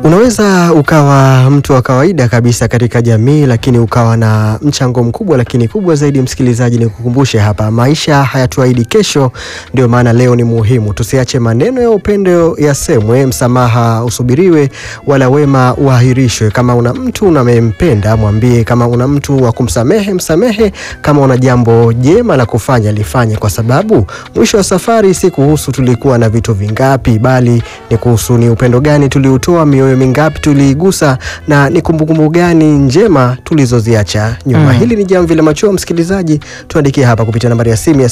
Unaweza ukawa mtu wa kawaida kabisa katika jamii, lakini ukawa na mchango mkubwa. Lakini kubwa zaidi, msikilizaji, ni kukumbushe hapa, maisha hayatuahidi kesho. Ndio maana leo ni muhimu, tusiache maneno ya upendo yasemwe, msamaha usubiriwe, wala wema uahirishwe. Kama una mtu unamempenda mwambie, kama una mtu wa kumsamehe msamehe, kama una jambo jema la kufanya lifanye, kwa sababu mwisho wa safari si kuhusu tulikuwa na vitu vingapi, bali ni kuhusu ni upendo gani tuliutoa, mioyo mingapi tuliigusa, na ni kumbukumbu gani njema tulizoziacha nyuma. Mm. Hili ni Jamvi la Machweo, msikilizaji, tuandikie hapa kupitia nambari ya simu ya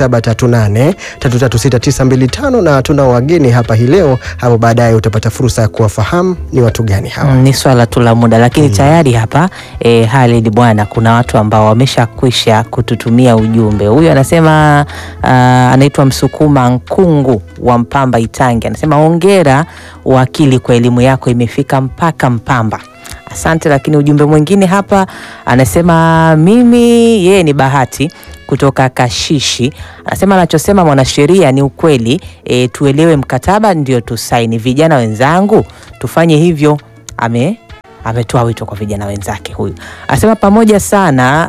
0738336925 na tunao wageni hapa hii leo. Hapo baadaye utapata fursa ya kuwafahamu ni watu gani hawa. Mm, ni swala tu la muda lakini tayari hapa e, Halid bwana, kuna watu ambao wameshakwisha kututumia ujumbe. Huyu anasema ah, anaitwa Msukuma Nkungu wa Mpamba Itangi, anasema hongera wakili kwa elimu yako imefika mpaka Mpamba. Asante. Lakini ujumbe mwingine hapa anasema mimi, yeye ni Bahati kutoka Kashishi, anasema anachosema mwanasheria ni ukweli. E, tuelewe mkataba ndio tusaini. Vijana wenzangu tufanye hivyo. Ame ametoa wito kwa vijana wenzake. Huyu anasema pamoja sana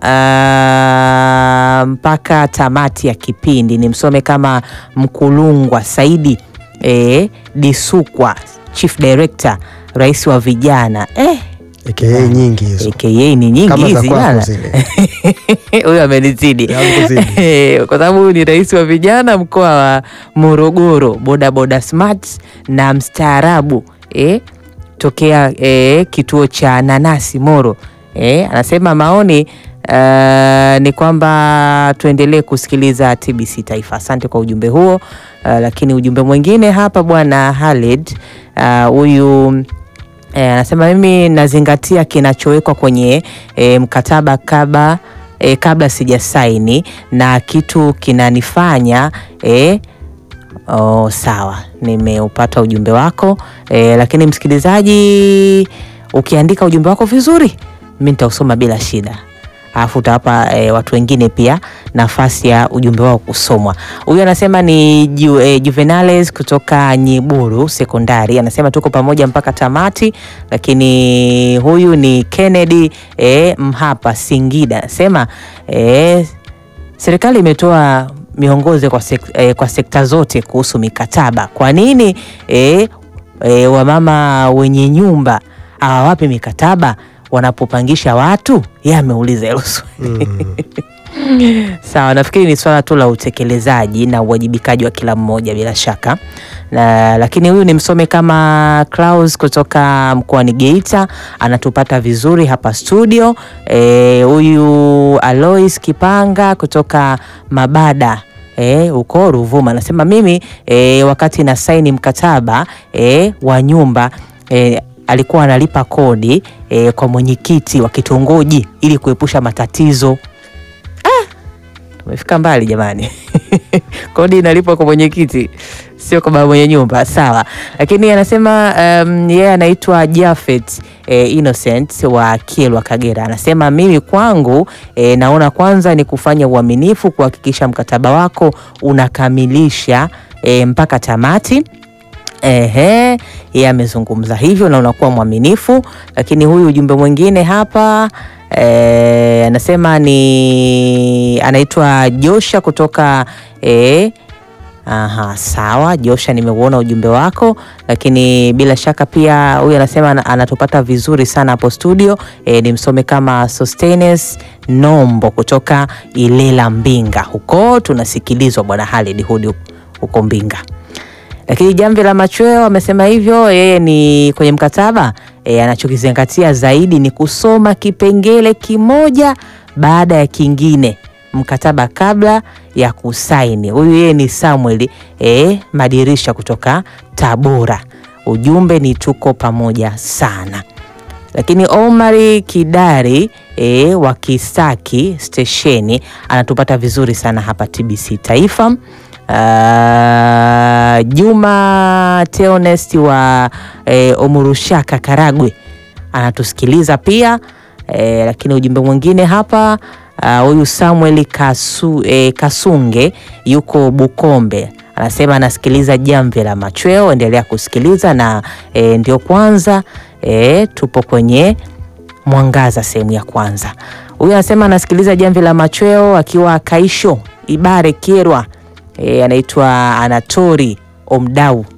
ah, mpaka tamati ya kipindi. Nimsome kama Mkulungwa Saidi e, Disukwa, Chief Director, rais wa vijana eh, AKA nyingi hizo aka ni nyingi kama za hizi kwako bana. zile. Huyu amenizidi Amekuzidi. kwa sababu huyu ni rais wa vijana mkoa wa Morogoro, bodaboda smart na mstaarabu eh, tokea eh, kituo cha nanasi Moro eh, anasema maoni Uh, ni kwamba tuendelee kusikiliza TBC Taifa. Asante kwa ujumbe huo. Uh, lakini ujumbe mwingine hapa bwana Halid uh, huyu Eh, anasema mimi nazingatia kinachowekwa kwenye eh, mkataba kabla eh, kabla sijasaini na kitu kinanifanya eh, oh, sawa, nimeupata ujumbe wako eh, lakini msikilizaji, ukiandika ujumbe wako vizuri, mi nitausoma bila shida alafu utawapa e, watu wengine pia nafasi ya ujumbe wao kusomwa. Huyu anasema ni Ju, e, Juvenales kutoka Nyiburu Sekondari, anasema tuko pamoja mpaka tamati. Lakini huyu ni Kennedy e, Mhapa Singida, anasema e, serikali imetoa miongozo kwa, sek, e, kwa sekta zote kuhusu mikataba. Kwa nini e, e, wamama wenye nyumba hawawapi mikataba wanapopangisha watu? Yeye ameuliza hilo swali. Sawa, nafikiri ni swala tu la utekelezaji na uwajibikaji wa kila mmoja bila shaka na, lakini huyu ni msome kama Klaus kutoka mkoani Geita anatupata vizuri hapa studio. Eh, Huyu Alois Kipanga kutoka Mabada eh, huko Ruvuma anasema mimi eh, wakati na saini mkataba eh, wa nyumba eh, alikuwa analipa kodi eh, kwa mwenyekiti wa kitongoji ili kuepusha matatizo. Tumefika mbali jamani. Kodi inalipwa kwa mwenyekiti, sio kwa baba mwenye nyumba. Sawa, lakini anasema um, yeye anaitwa Jafet eh, Innocent wa Kielwa, Kagera. Anasema mimi kwangu eh, naona kwanza ni kufanya uaminifu, kuhakikisha mkataba wako unakamilisha eh, mpaka tamati. Ehe, yeye amezungumza hivyo na unakuwa mwaminifu. Lakini huyu ujumbe mwingine hapa eh, anasema ni anaitwa Josha kutoka eh, Aha, sawa Josha, nimeuona ujumbe wako, lakini bila shaka pia huyu anasema ana- anatupata vizuri sana hapo studio. E, nimsome kama Sostenes Nombo kutoka Ilela Mbinga, huko tunasikilizwa bwana Halid Hudi huko Mbinga lakini Jamvi la Machweo amesema hivyo, yeye ni kwenye mkataba e, anachokizingatia zaidi ni kusoma kipengele kimoja baada ya kingine mkataba kabla ya kusaini. Huyu yeye ni Samuel e, Madirisha kutoka Tabora. Ujumbe ni tuko pamoja sana. Lakini Omari Kidari e, wa Kisaki stesheni anatupata vizuri sana hapa TBC Taifa. Uh, Juma Teonest wa e, Omurushaka Karagwe anatusikiliza pia e, lakini ujumbe mwingine hapa huyu Samuel Kasu, e, Kasunge yuko Bukombe anasema anasikiliza jamvi la machweo. Endelea kusikiliza na e, ndio kwanza e, tupo kwenye mwangaza sehemu ya kwanza. Huyu anasema anasikiliza jamvi la machweo akiwa Kaisho Ibare Kyerwa. E, anaitwa Anatori Omdau